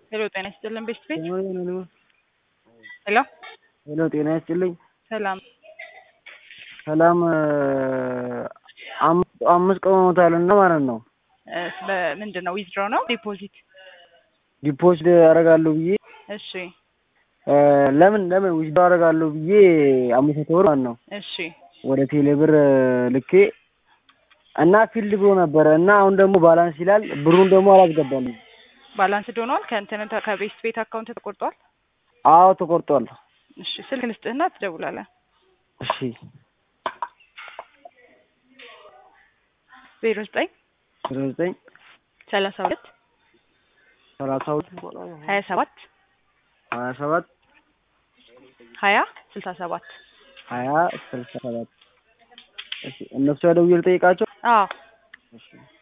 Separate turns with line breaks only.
ሄሎ ጤና ይስጥልን ቤስት ቤት
ሄሎ
ሄሎ
ሄሎ ጤና ይስጥልኝ።
ሰላም
ሰላም አምስት አምስት ቀን ሆኖታልና ማለት ነው።
እ ስለ ምንድን ነው ዊዝድሮ ነው ዲፖዚት?
ዲፖዚት አደርጋለሁ ብዬ
እሺ
እ ለምን ለምን ዊዝድሮ አደርጋለሁ ብዬ አምስት መቶ ብር ማለት ነው
እሺ
ወደ ቴሌ ብር ልኬ እና ፊልድ ብሎ ነበረ እና አሁን ደግሞ ባላንስ ይላል ብሩን ደግሞ አላስገባልኝ።
ባላንስድ ሆኗል። ከእንትን ከቤስት ቤት አካውንት ተቆርጧል።
አዎ ተቆርጧል።
እሺ ስልክ ልስጥህና ትደውላለህ።
እሺ
ዜሮ ዘጠኝ
ዜሮ ዘጠኝ
ሰላሳ ሁለት
ሰላሳ ሁለት
ሀያ ሰባት
ሀያ ሰባት
ሀያ ስልሳ ሰባት
ሀያ ስልሳ ሰባት እሺ እነሱ ያደውዬ ልጠይቃቸው።
አዎ
እሺ